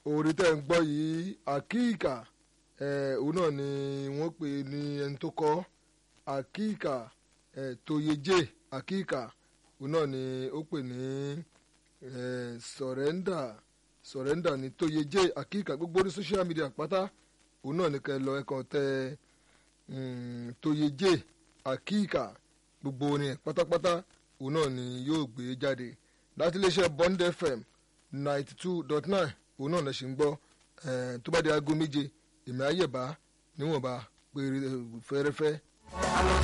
orí tẹ́ ń gbọ́ yìí àkíkà òun náà ni wọ́n pè ní ẹni tó kọ́ àkíkà tóyeje àkíkà òun náà ni ó pè ní sọ̀rẹ́ndà sọ̀rẹ́ndà ní tóyeje àkíkà gbogbo orí social media pátá òun náà ni kẹ́ lọ ẹ̀kan tẹ tóyeje àkíkà gbogbo orin pátápátá òun náà ni yóò gbé jáde láti iléeṣẹ́ Bond FM ninety two dot nine òun náà lè ṣe ń gbọ́ tó bá di aago méje èmi àyẹ̀bá níwọ̀nba pé fẹ́rẹ́fẹ́